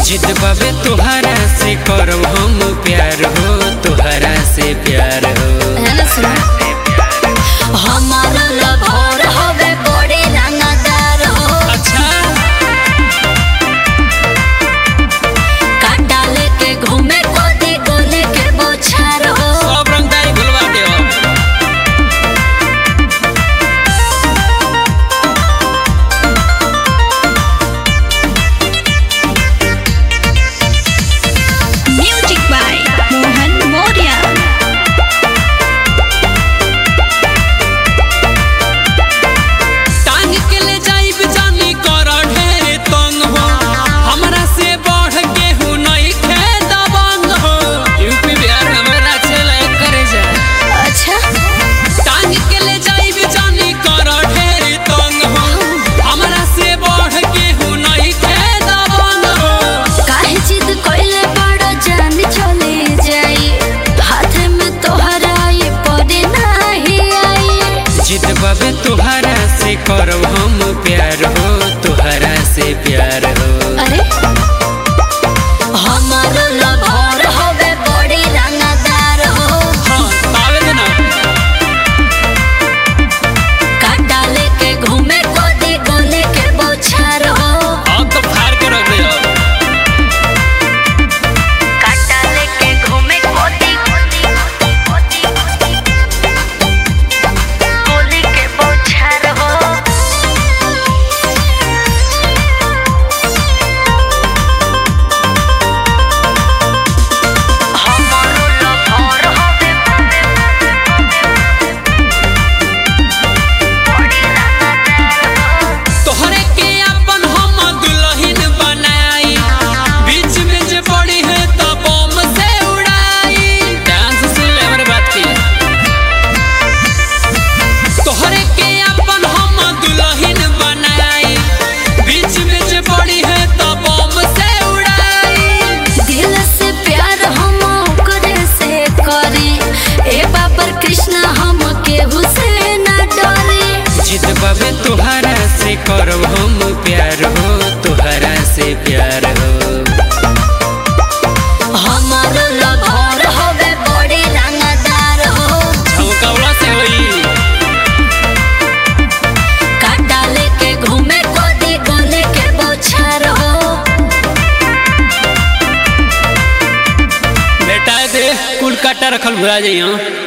जिद बाबे तोहरा से करब हम प्यार हो तोहरा से प्यार हो है ना सुना हमार लभर हवे बड़े रंगदार हो अच्छा काटा लेके घूमे कोदी गोले के बोछार हो सब रंगदारी भुलवा दे म्यूजिक बाय मोहन मौर्य टांग के ले जाइब जानी कर ढेर तंग हो हमरा से बढ़ के हूँ नहीं खे दबंग हो यूपी बिहार में हमरा चले करे जा अच्छा टांग के ले जाइब जानी कर ढेर तंग हो हमरा से बढ़ के हूँ नहीं खे दबंग हो काहे जिद कोइले बड़ा जान चले जाई हाथ में तोहरा ये पड़े नाही आई जिद बाबे तोहरा से करब हम प्यार हो तोहरा से प्यार हो अरे हमार लभर हवे बड़ी रंगदार हो हाँ तावे दे ना काटा लेके घूमे कोदी गोले के बोछार हो अब तो फाड़ के रख दे अब। काटा लेके घूमे कोदी गोले के बोछार हो हमारो लभर हवे बड़ी रंगदार हो तोहरे के अपन हम दुल्हन बनाई बीच में जे पड़ी है तो बम से उड़ाई डांस सुन ले हमारे बात की तोहरे के अपन हम दुल्हन बनाई बीच में जे पड़ी है तो बम से उड़ाई दिल से प्यार हम ओकरे से करी ए बाबर कृष्ण हम केहू से न डरी जिद बाबे तोहरा से करब हम प्यार हो तोहरा से प्यार हो हमार लभर हवे बड़ी रंगदार हो छौकौला से होई काटा लेके घूमे कोदी गोले के बोछार हो बेटा दे कुल काटा रखल भुला जाइए